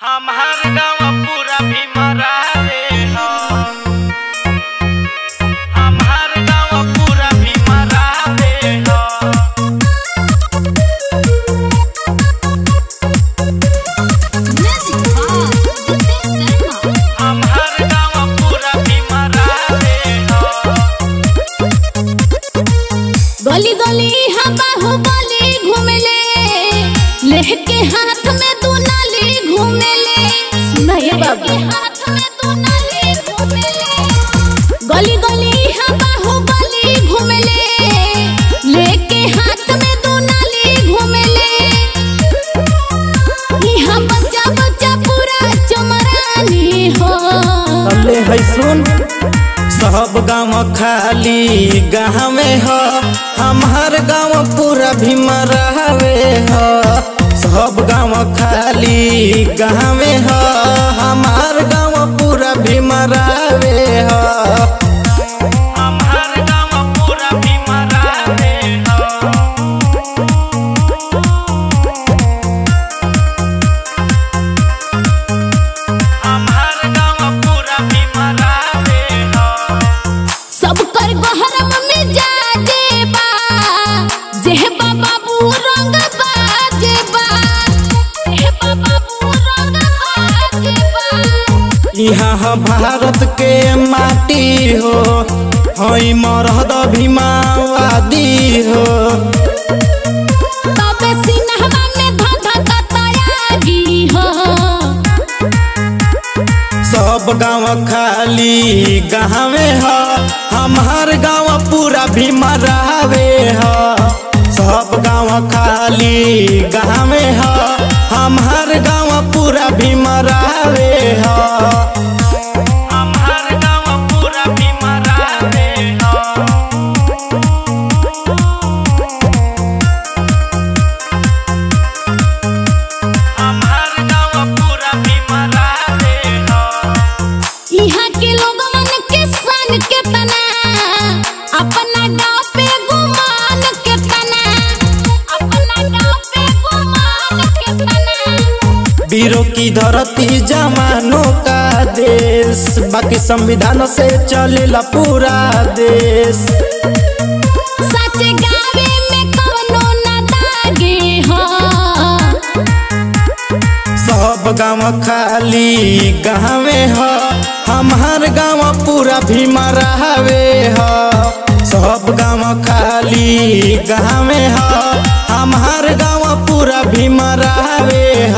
हमार गाँव पूरा भीमरावे ह हमार गाँव पूरा भीमरावे ह Music Box, Dipin Sharma. हमार गाँव पूरा भीमरावे ह गली गली हम बाहुबली घूमेले लेके हाथ में दू नाली घूमेले सुना ये बाबू हाथ में दू नाली घूमेले गली गली हम बाहुबली घूमेले लेके हाथ में दू नाली घूमेले यहाँ बच्चा बच्चा पूरा चमरानी हो अले है सुन सब गाँव खाली गाँव में हो हमार गाँव पूरा भीमरावे हो सब गाँव खाली गाँव में हो हमार गाँव पूरा भीमरावे हो हमार गाँव पूरा भीमरावे ह हमार गाँव पूरा भीमरावे ह सबकर गहरम में जा जेबा जेबा बाबू रंग बाजेबा जेबा बाबू रंग बाजेबा यहाँ भारत के माटी हो हई मरद भीमावादी हो तबे सिनहवा में धधकतयागी हो सब गाँव खाली गाँव हो हमार गाँव पूरा भीमरावे हो सब गाँव खाली गाँव हो हमार गाँव पूरा भीमरावे हो हमार गाँव पूरा भीमरावे ह हमार गाँव पूरा भीमरावे ह यहाँ के लोगन के सन के तना अपना गाँव पे गुमान के तना अपना गाँव पे गुमान के तना वीरों की धरती जमानों का देश बाकी संविधान से चलेला पूरा देश सच गावे में कवनो न दागे हो सब गाँव खाली गाँव हो हमार गाँव पूरा भीमरावे हो सब गाँव खाली गाँव हो हमार गाँव पूरा भीमरावे